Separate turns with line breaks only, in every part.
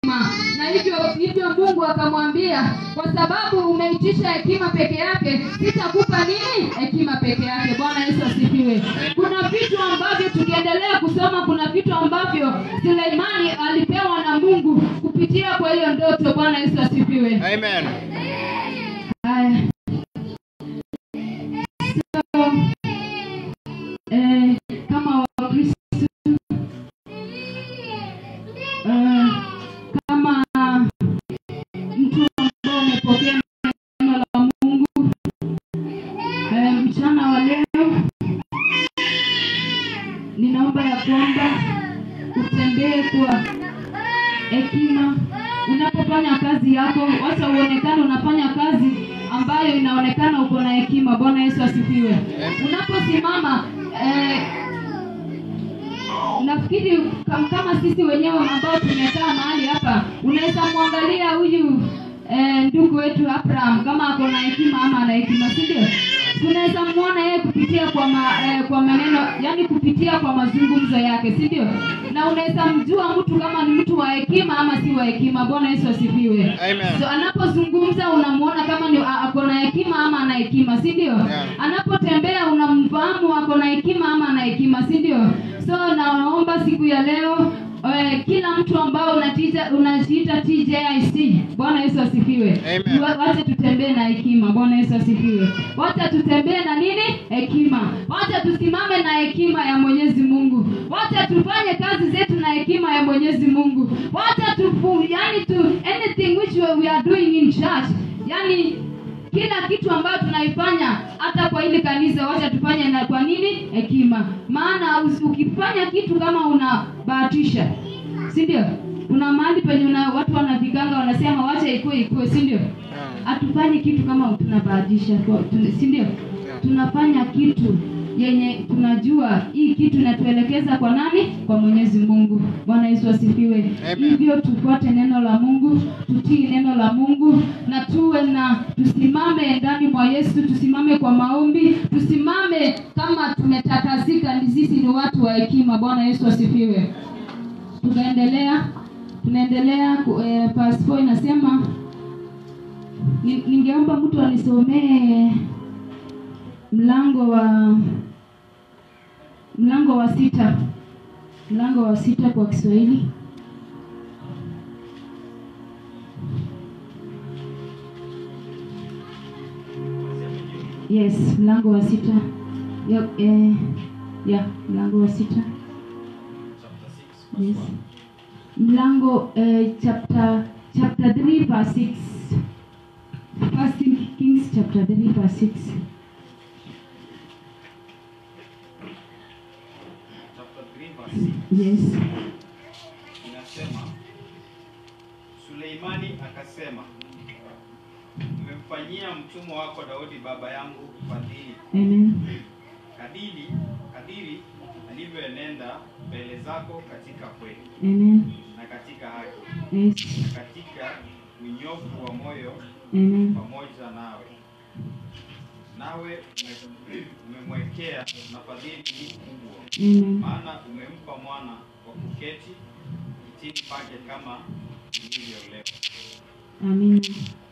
na hivyo hivyo mungu akamwambia kwa sababu umeitisha hekima peke yake sitakupa nini hekima peke yake bwana yesu asifiwe kuna vitu ambavyo tukiendelea kusoma kuna vitu ambavyo suleimani alipewa na mungu kupitia kwa hiyo ndoto bwana yesu asifiwe
Amen.
haya so, eh, kama wakristo eh, kama mtu ambao umepokea neno la mungu eh, mchana wa leo ninaomba ya kwamba utembee kwa hekima unapofanya kazi yako wacha uonekane unafanya kazi ambayo inaonekana uko na hekima bwana yesu asifiwe unaposimama eh, nafikiri kam- kama sisi wenyewe ambao tumekaa mahali hapa unaweza mwangalia huyu eh, ndugu wetu abraham kama ako na hekima ama ana hekima si ndio tunaweza mwona yeye kupitia kwa ma, eh, kwa maneno yani kupitia kwa mazungumzo yake si ndio na unaweza mjua mtu kama ni mtu wa hekima ama si wa hekima bwana yesu asifiwe
Amen.
so anapozungumza unamwona kama ni a- ako na hekima ama ana hekima si ndio
Yeah.
anapotembea unamfahamu ako na hekima ama ana hekima si ndio so naomba siku ya leo eh, kila mtu ambao unatiita unajiita tjic bwana yesu asifiwe
Amen.
Wa- wacha tutembee na hekima bwana yesu asifiwe wacha tutembee na nini hekima wacha tusimame na hekima ya mwenyezi mungu wacha tufanye kazi zetu na hekima ya mwenyezi mungu wacha tufu yani tu anything which we we are doing in church yani kila kitu ambayo tunaifanya hata kwa hili kanisa wacha tufanye na kwa nini hekima maana usi- ukifanya kitu kama unabahatisha si ndio kuna mahali penye una, watu wanavikanga wanasema wacha ikue ikue si ndio hatufanyi kitu kama tunabahatisha kwa- tuna- si ndio tunafanya kitu yenye tunajua hii kitu inatuelekeza kwa nani kwa mwenyezi mungu bwana yesu asifiwe
Amen.
hivyo tufuate neno la mungu tutii neno la mungu na tuwe na tusimame ndani mwa yesu tusimame kwa maombi tusimame kama tumetakazika ni sisi ni watu wa hekima bwana yesu asifiwe tukaendelea tunaendelea ku- eh, verse 4 inasema ni- ningeomba mtu anisomee mlango wa mlango wa sita mlango wa sita kwa kiswahili yes mlango wa sita ya, eh, ya mlango wa sita yes mlango eh, chapter chapter 3 verse 6 First Kings chapter 3 verse 6
chapter 3 verse 6
yes
inasema Suleimani akasema umemfanyia mtumwa wako Daudi baba yangu fadhili
amen
kadiri kadiri alivyoenenda mbele zako katika kweli
amen
na katika haki
yes
na katika unyofu wa moyo
amen
pamoja nawe nawe ume- umemwekea na fadhili hii kubwa
amen
maana umempa mwana wa kuketi kitini pake kama ilivyo leo
amina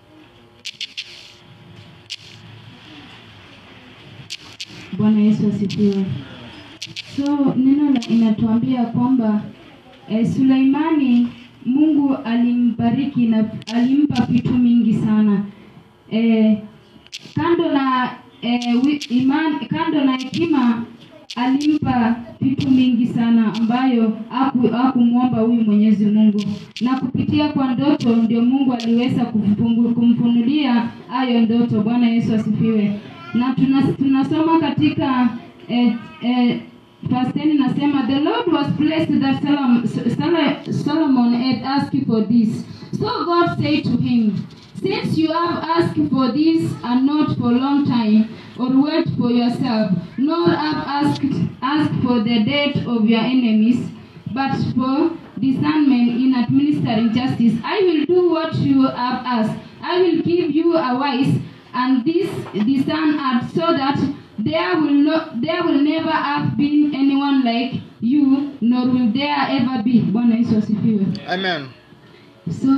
bwana yesu asifiwe so neno la inatuambia kwamba eh, suleimani mungu alimbariki na alimpa vitu mingi sana eh, kando na eh, wi- iman, kando na hekima alimpa vitu mingi sana ambayo haku- hakumwomba huyu mwenyezi mungu na kupitia kwa ndoto ndio mungu aliweza kumfungu- kumfunulia hayo ndoto bwana yesu asifiwe na tuna, tunasoma katika eh, eh, verse 10 inasema the lord was pleased that Solomon, Sol- solomon had asked for this so god said to him Since you have asked for this and not for long time, or wait for yourself, nor have asked asked for the death of your enemies, but for discernment in administering justice, I will do what you have asked. I will give you a wise and this discern heart, so that there will not there will never have been anyone like you, nor will there ever be. Bwana Yesu asifiwe.
Amen.
so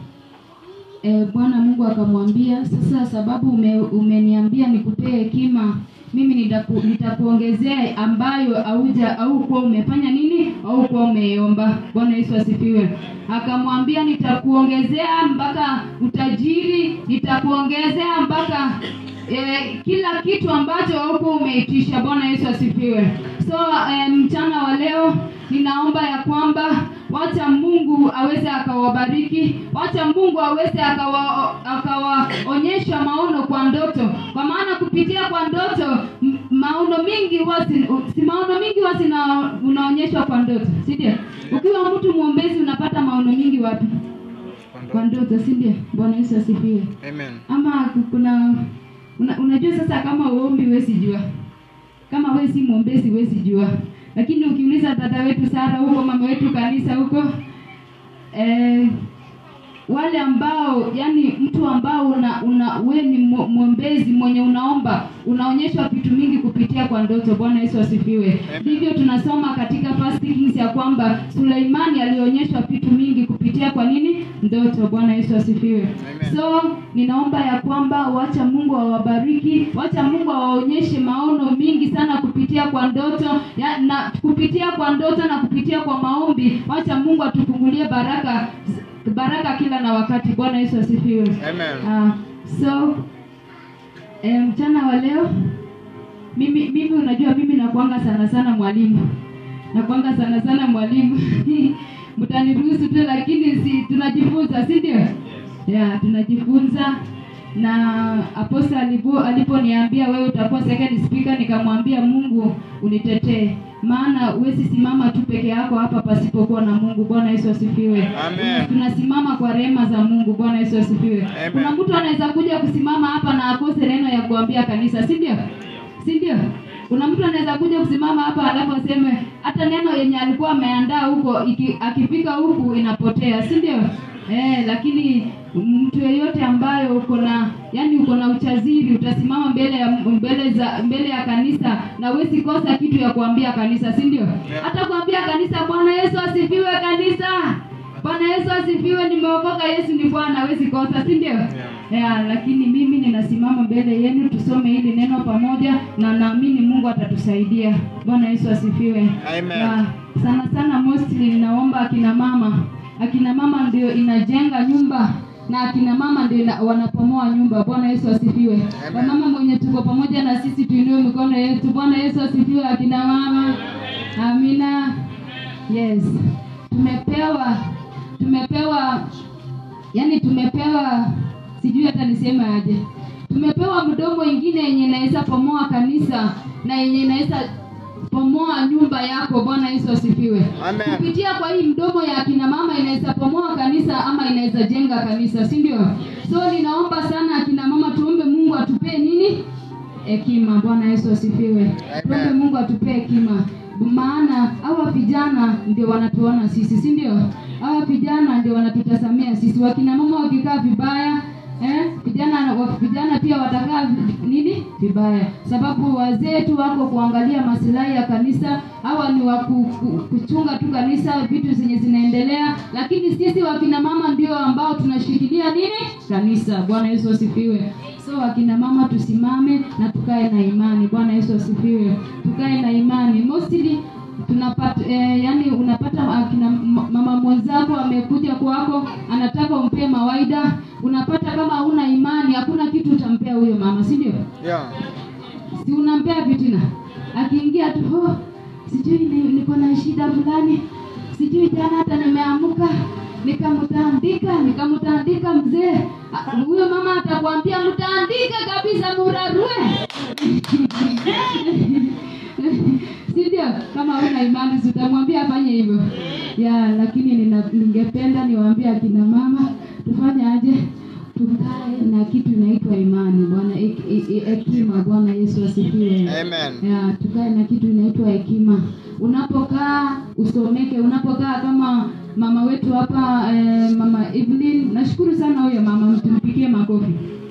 eh, bwana mungu akamwambia sasa sababu ume, umeniambia nikupee hekima mimi nitaku, nitakuongezea ambayo auja au kuwa umefanya nini au kuwa umeomba bwana yesu asifiwe akamwambia nitakuongezea mpaka utajiri nitakuongezea mpaka eh, kila kitu ambacho haukuwa umeitisha bwana yesu asifiwe so eh, mchana wa leo ninaomba ya kwamba wacha mungu aweze akawabariki wacha mungu aweze akawa- akawaonyesha maono kwa ndoto kwa maana kupitia kwa ndoto m- maono mingi huwa si si maono mingi huwa zina unaonyeshwa kwa ndoto si ndio ukiwa mtu mwombezi unapata maono mingi wapi kwa ndoto si ndio bwana yesu asifiwe
Amen.
ama kuna una, unajua sasa kama uombi huwezi jua kama wewe si mwombezi huwezi jua lakini ukiuliza dada wetu sara huko mama wetu kanisa huko eh, wale ambao yani mtu ambao una, una we ni mwo- mwombezi mwenye unaomba unaonyeshwa vitu mingi kupitia kwa ndoto bwana yesu asifiwe
Amen.
ndivyo tunasoma katika First Kings ya kwamba suleimani alionyeshwa vitu mingi kupitia kwa nini ndoto bwana yesu asifiwe
Amen.
so ninaomba ya kwamba wacha mungu awabariki wacha mungu awaonyeshe maono mingi sana kupitia kwa ndoto ya, na kupitia kwa ndoto na kupitia kwa maombi wacha mungu atufungulie baraka baraka kila na wakati bwana yesu asifiwe
Amen.
Ah, so eh, mchana wa leo mimi mimi unajua mimi nakuanga sana sana mwalimu nakuanga sana sana mwalimu mtaniruhusu tu lakini si tunajifunza si ndio
Yes.
yeah, tunajifunza na aposta alipo aliponiambia wewe utakuwa second speaker nikamwambia mungu unitetee maana huwezi simama tu peke yako hapa pasipokuwa na mungu bwana yesu asifiwe
Amen.
tunasimama kwa rehema za mungu bwana yesu asifiwe
Amen.
kuna mtu anaweza kuja kusimama hapa na akose neno ya kuambia kanisa si ndio si ndio kuna mtu anaweza kuja kusimama hapa alafu aseme hata neno yenye alikuwa ameandaa huko iki, akifika huku inapotea si ndio eh, lakini mtu yeyote ambayo uko na yani uko na uchaziri utasimama mbele ya mbele za mbele ya kanisa na huwezi kosa kitu ya kuambia kanisa si ndio hata kuambia kanisa bwana yesu asifiwe kanisa bwana yesu asifiwe nimeokoka yesu ni bwana hawezi kosa si ndio yeah, lakini mimi ninasimama mbele yenu tusome hili neno pamoja na naamini mungu atatusaidia bwana yesu asifiwe
Amen.
Yeah, sana sana mostly ninaomba akina mama akina mama ndio inajenga nyumba na akina mama ndio ina- wanapomoa nyumba bwana yesu asifiwe
Amen.
wamama mwenye tuko pamoja na sisi tuinue mikono yetu bwana yesu asifiwe akina mama amina yes tumepewa tumepewa yani tumepewa sijui hata niseme aje tumepewa mdomo ingine yenye inaweza pomoa kanisa na yenye inaweza pomoa nyumba yako bwana yesu asifiwe
Amen.
kupitia kwa hii mdomo ya akina mama inaweza pomoa kanisa ama inaweza jenga kanisa si ndio so ninaomba sana akina mama tuombe mungu atupee nini hekima bwana yesu asifiwe tuombe mungu atupee hekima maana hawa vijana ndio wanatuona sisi si ndio hawa vijana ndio wanatutasamia sisi wakina mama wakikaa vibaya eh, vijana wa- vijana pia watakaa vi- nini vibaya sababu wazee tu wako kuangalia masilahi ya kanisa hawa ni wa ku, ku, kuchunga tu kanisa vitu zenye zinaendelea lakini sisi wakina mama ndio ambao tunashikilia nini kanisa bwana yesu asifiwe so wakina mama tusimame na tukae na imani bwana yesu asifiwe tukae na imani mostly tunapata eh, yani unapata akina m- mama mwenzako amekuja kwako anataka umpee mawaida unapata kama huna imani hakuna kitu utampea huyo mama si ndio
Yeah.
si unampea fitina akiingia tu oh, sijui ni- niko na shida fulani sijui jana hata nimeamuka nikamtandika nikamtandika mzee Ah, huyo mama atakwambia mtandike kabisa murarue si ndio kama una imani si utamwambia afanye hivyo ya lakini nina, ningependa niwaambie akina mama tufanye aje tukae na kitu inaitwa imani bwana hek- he- hekima bwana yesu asifiwe
Amen.
ya tukae na kitu inaitwa hekima unapokaa usomeke unapokaa kama mama wetu hapa eh, mama Evelyn nashukuru sana huyo mama tumpigie makofi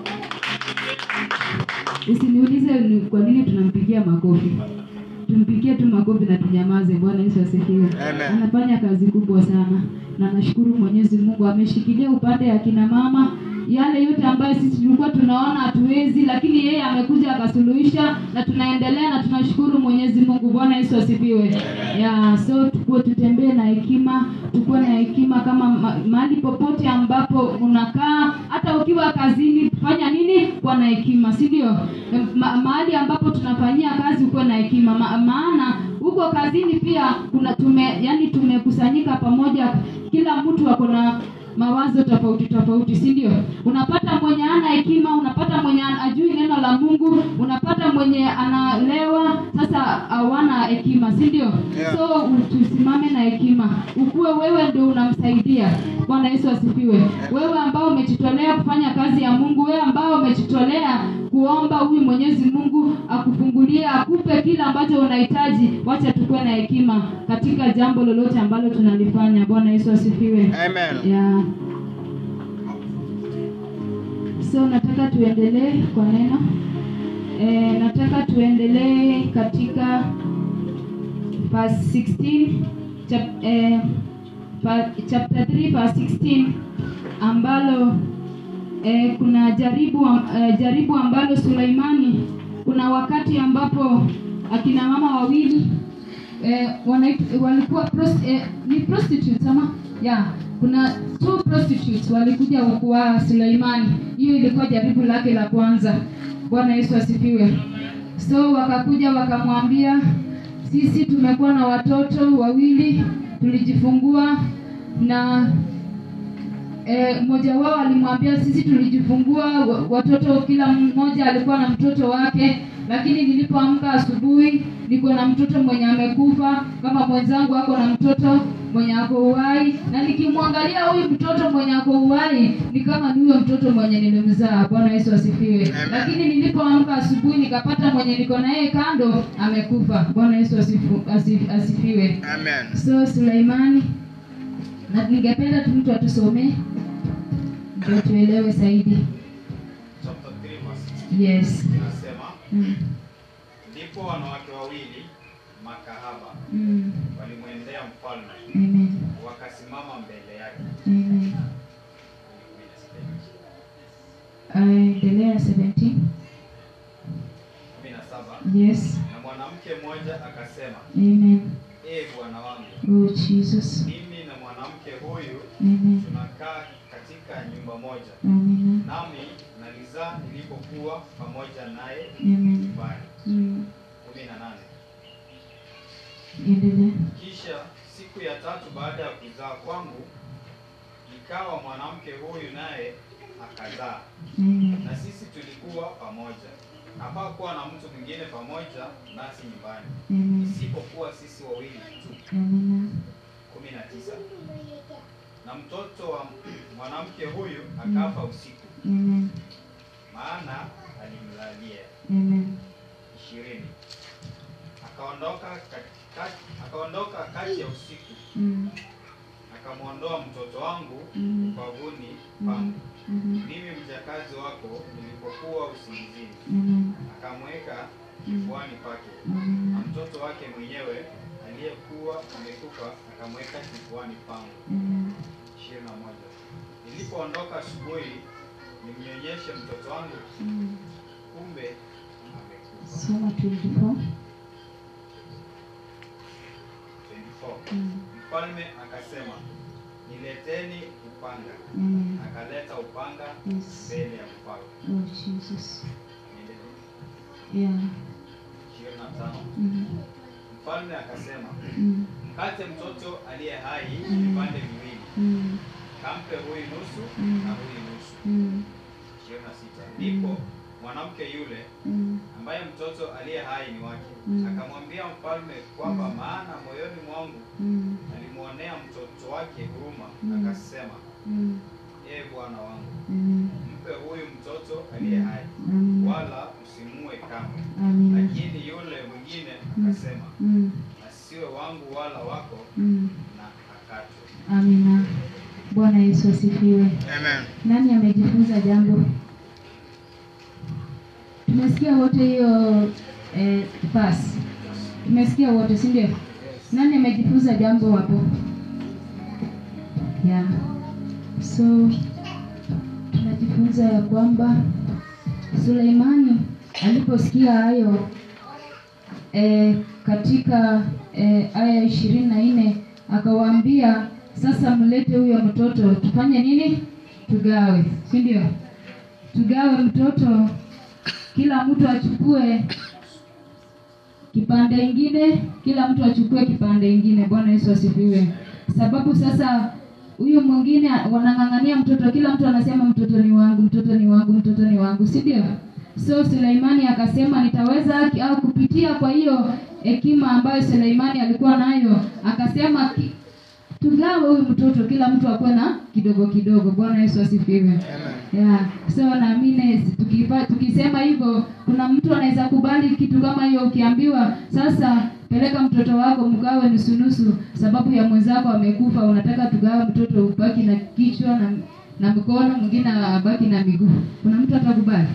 usiniulize ni kwa nini tunampigia makofi tumpigie tu makofi na tunyamaze bwana yesu asifiwe
Amen.
anafanya kazi kubwa sana na nashukuru Mwenyezi Mungu ameshikilia upande ya kina mama yale yote ambayo sisi tulikuwa tunaona hatuwezi, lakini yeye amekuja akasuluhisha, na tunaendelea na tunashukuru Mwenyezi Mungu. Bwana Yesu asifiwe. Ya, so tukuwe tutembee na hekima, tukuwe na hekima kama ma, mahali popote ambapo unakaa, hata ukiwa kazini, fanya nini? Kuwa na hekima, si ndio? Ma, mahali ambapo tunafanyia kazi, ukuwe na hekima ma, maana huko kazini pia kuna tume, yani tumekusanyika pamoja, kila mtu ako na mawazo tofauti tofauti, si ndio? Unapata mwenye ana hekima, unapata mwenye ajui neno la Mungu, unapata mwenye analewa. Sasa hawana hekima, si ndio?
Yeah.
So tusimame na hekima, ukuwe wewe ndio unamsaidia. Bwana Yesu asifiwe. Wewe ambao umejitolea kufanya kazi ya Mungu, wewe ambao umejitolea kuomba huyu Mwenyezi Mungu akufungulie, akupe kile ambacho unahitaji. Wacha tukuwe na hekima katika jambo lolote ambalo tunalifanya. Bwana Yesu asifiwe.
Amen.
Yeah. So nataka tuendelee kwa neno. E, nataka tuendelee katika verse 16 chap, eh, pa, chapter 3 verse 16 ambalo eh, kuna jaribu am- eh, jaribu ambalo Suleimani kuna wakati ambapo akina mama wawili eh, wanait- walikuwa prost, eh, ni prostitutes ama yeah kuna two prostitutes walikuja kwa Suleimani. Hiyo ilikuwa jaribu lake la kwanza. Bwana Yesu asifiwe. So wakakuja wakamwambia, sisi tumekuwa na watoto wawili tulijifungua na Eh, mmoja wao alimwambia sisi tulijifungua wa- watoto, kila mmoja alikuwa na mtoto wake, lakini nilipoamka asubuhi niko na mtoto mwenye amekufa, kama mwenzangu ako na mtoto mwenye ako uhai, na nikimwangalia huyu mtoto mwenye ako uhai ni kama ni huyo mtoto mwenye nilimzaa. Bwana Yesu asifiwe.
Amen.
Lakini nilipoamka asubuhi nikapata mwenye niko na yeye kando amekufa. Bwana Yesu asifu, asif, asifiwe.
Amen.
So Suleimani, na ningependa tu mtu atusomee ndio tuelewe zaidi.
Chapter 3 verse
Yes.
16 inasema
Mm.
ndipo wanawake wawili makahaba
Mm.
walimwendea mfalme
Amen.
wakasimama mbele yake.
Amen. Uh, endelea 17.
kumi na saba
Yes.
na mwanamke mmoja akasema,
Amen.
ee bwana wangu,
Oh Jesus.
mimi na mwanamke huyu
Amen.
tunakaa katika nyumba moja,
Amen.
nami nalizaa nilipokuwa pamoja naye
Amen.
nyumbani.
Mm.
kumi na nane
Endelea.
Kisha siku ya tatu baada ya kuzaa kwangu, ikawa mwanamke huyu naye akazaa,
Amen.
na sisi tulikuwa pamoja. Hapakuwa na mtu mwingine pamoja nasi nyumbani,
Amen.
isipokuwa sisi wawili tu.
Amen.
kumi na tisa na mtoto wa mwanamke huyu akafa usiku,
Amen.
maana alimlalia.
Amen.
ishirini akaondoka kati, akaondoka kati ya usiku
Mm.
akamwondoa mtoto wangu
Mm.
ubavuni
Mm.
pangu
Mhm.
mimi mjakazi wako nilipokuwa usingizini
Amen.
akamweka
Mm.
kifuani pake na
Amen.
mtoto wake mwenyewe aliyekuwa amekufa akamweka kifuani pangu
Amen.
ishirini na moja nilipoondoka asubuhi nimnyonyeshe mtoto wangu
Mm.
kumbe amekufa
Soma 24.
24
Mm.
mfalme akasema nileteni upanga
Amen.
akaleta upanga
Yes.
mbele ya mfalme
Oh Jesus.
Niendelee.
Yeah.
ishirini na tano
Mm.
mfalme akasema
Mm.
mkate mtoto aliye hai
Mm.
vipande viwili
Mm.
kampe huyu nusu
Mm.
na huyu nusu
Mm.
ishirini na sita ndipo mwanamke yule
Mm.
ambaye mtoto aliye hai ni wake
Mm.
akamwambia mfalme kwamba
Mm.
maana moyoni mwangu
Mm.
alimwonea mtoto wake huruma
Mm.
akasema
Mm.
ee bwana wangu
Amen.
mpe huyu mtoto aliye hai
Amen.
wala usimue kamwe
Amen.
lakini yule mwingine akasema
Mm.
asiwe wangu wala wako
Mm.
na akatwe
Amina. Bwana Yesu asifiwe.
Amen.
Nani amejifunza jambo? Tumesikia wote hiyo eh, verse. Tumesikia wote, si ndio? Nani amejifunza jambo hapo? yeah. So tunajifunza ya kwamba Suleimani aliposikia hayo e, katika e, aya ishirini na nne akawaambia sasa mlete huyo mtoto tufanye nini tugawe si ndio tugawe mtoto kila mtu achukue kipande ingine kila mtu achukue kipande ingine bwana yesu asifiwe sababu sasa huyu mwingine wanang'ang'ania mtoto kila mtu anasema mtoto ni wangu mtoto ni wangu mtoto ni wangu si ndio so suleimani akasema nitaweza ki- au kupitia kwa hiyo hekima ambayo suleimani alikuwa nayo akasema ki- tugawe huyu mtoto kila mtu akuwe na kidogo kidogo bwana yesu asifiwe
Amen.
yeah. so naamini tukifa, tukisema hivyo kuna mtu anaweza kubali kitu kama hiyo ukiambiwa sasa peleka mtoto wako mgawe nusunusu sababu ya mwenzako amekufa unataka tugawe mtoto ubaki na kichwa na na mkono mwingine abaki na miguu kuna mtu atakubali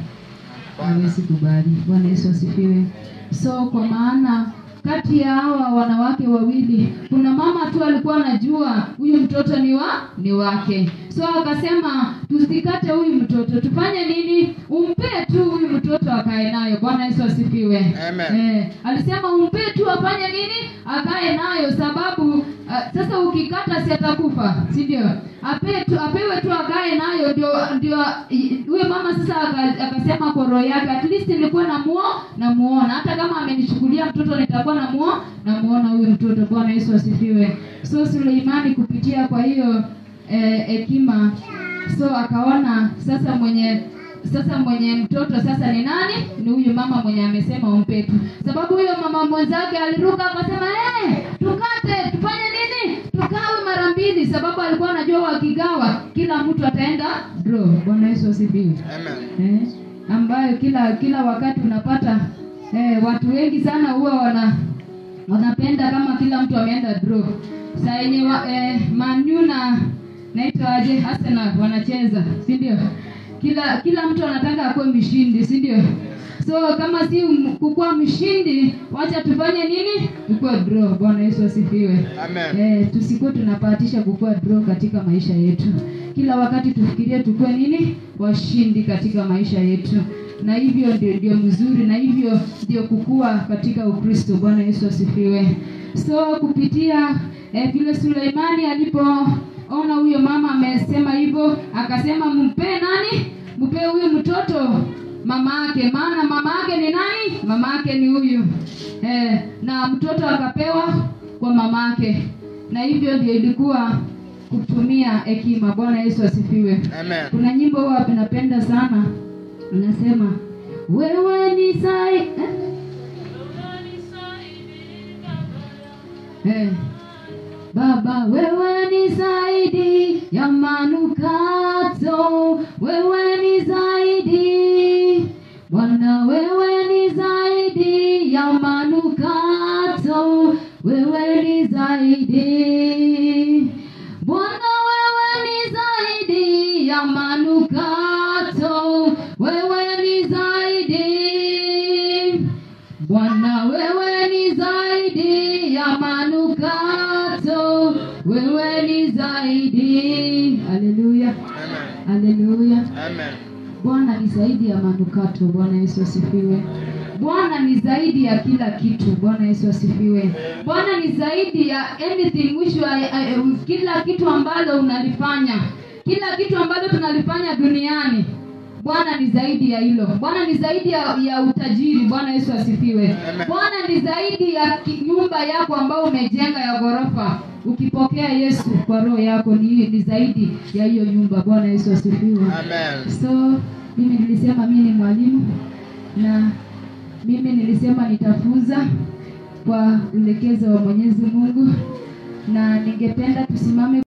hawezi kubali bwana yesu asifiwe so kwa maana kati ya hawa wanawake wawili kuna mama tu alikuwa anajua huyu mtoto ni wa ni wake so akasema tusikate huyu mtoto tufanye nini umpee tu huyu mtoto akae nayo bwana yesu asifiwe
Amen.
eh, alisema umpee tu afanye nini akae nayo sababu uh, sasa ukikata si atakufa si ndio ape tu apewe tu akae nayo ndio ndio i- huyo mama sasa aka- akasema kwa roho yake at least nilikuwa namuo namuona hata kama amenichukulia mtoto nitakuwa namuo namuona huyu mtoto bwana yesu asifiwe so suleimani kupitia kwa hiyo eh, hekima so akaona sasa mwenye sasa mwenye mtoto sasa ni nani ni huyu mama mwenye amesema umpetu sababu huyo mama mwenzake aliruka akasema hey, tukate tufanye nini tugawe mara mbili sababu alikuwa anajua wakigawa kila mtu ataenda draw bwana yesu asifiwe
Amen.
eh, ambayo kila kila wakati unapata eh, watu wengi sana huwa wana wanapenda kama kila mtu ameenda draw saa yenye wa- eh, manu na naitwa aje Arsenal wanacheza si ndio kila kila mtu anataka akuwe mshindi si ndio so kama si m- kukuwa mshindi wacha tufanye nini tukuwe draw bwana yesu asifiwe
Amen.
Eh, tusikuwe tunapatisha kukua draw katika maisha yetu kila wakati tufikirie tukuwe nini washindi katika maisha yetu na hivyo ndio ndio mzuri na hivyo ndio kukua katika ukristo bwana yesu asifiwe so kupitia eh, vile suleimani alipoona huyo mama amesema hivyo akasema mpee nani mpee huyu mtoto mama yake maana mama yake ni nani mama yake ni huyu eh, na mtoto akapewa kwa mama yake na hivyo ndio ilikuwa kutumia hekima bwana yesu asifiwe
Amen.
kuna nyimbo huwa napenda sana unasema wewe ni sai eh? Eh. Baba wewe ni zaidi ya manukato, wewe ni zaidi Bwana, wewe ni zaidi ya manukato, wewe ni zaidi Bwana, wewe ni zaidi ya manukato, wewe ni zaidi Bwana wewe ni zaidi ya manukato, wewe ni zaidi. Haleluya,
Amen.
haleluya.
Amen.
Bwana ni zaidi ya manukato. Bwana Yesu asifiwe. Bwana ni zaidi ya kila kitu. Bwana Yesu asifiwe. Bwana ni zaidi ya anything which you are, uh, kila kitu ambalo unalifanya, kila kitu ambalo tunalifanya duniani. Bwana ni zaidi ya hilo. Bwana ni zaidi ya, ya utajiri. Bwana Yesu asifiwe.
Amen.
Bwana ni zaidi ya ki- nyumba yako ambayo umejenga ya ghorofa. Ukipokea Yesu kwa roho yako ni, ni zaidi ya hiyo nyumba. Bwana Yesu asifiwe.
Amen.
So mimi nilisema mimi ni mwalimu na mimi nilisema nitafunza kwa uelekezo wa Mwenyezi Mungu, na ningependa tusimame